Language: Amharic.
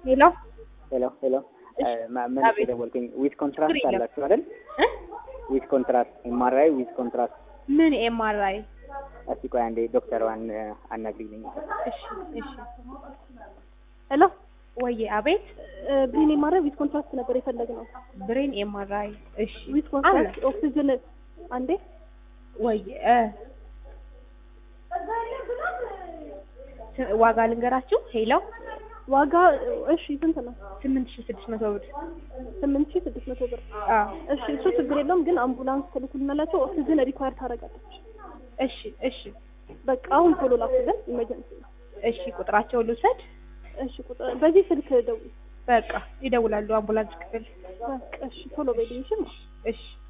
ሄሎ ሄሎ ሄሎ መልስ የደወልኩኝ ዊዝ ኮንትራስት አላችሁ አይደል? ዊዝ ኮንትራስት ኤምአርአይ ዊዝ ኮንትራስት። ምን ኤምአርአይ? እስቲ ቆይ አንዴ ዶክተሯን አናግሪልኝ። እሺ እሺ። ሄሎ ወዬ አቤት። ብሬን ኤምአርአይ ዊዝ ኮንትራስት ነበር የፈለግነው። ብሬን ኤምአርአይ። እሺ ዊዝ ኮንትራስት ኦክሲጅን አንዴ ወዬ እ ዋጋ ልንገራችሁ። ሄሎ ዋጋ እሺ ስንት ነው? ስምንት ሺህ ስድስት መቶ ብር። ስምንት ሺህ ስድስት መቶ ብር። አዎ እሺ እሱ ችግር የለውም ግን አምቡላንስ ትልኩልናላችሁ። ኦክሲጅን ሪኳየር ታደርጋለች። እሺ እሺ በቃ አሁን ቶሎ ላኩልን። ኢመርጀንሲ ነው። እሺ ቁጥራቸውን ልውሰድ። እሺ ቁጥር በዚህ ስልክ ደውል። በቃ ይደውላሉ አምቡላንስ ክፍል። በቃ እሺ ቶሎ በይልኝ። እሺ እሺ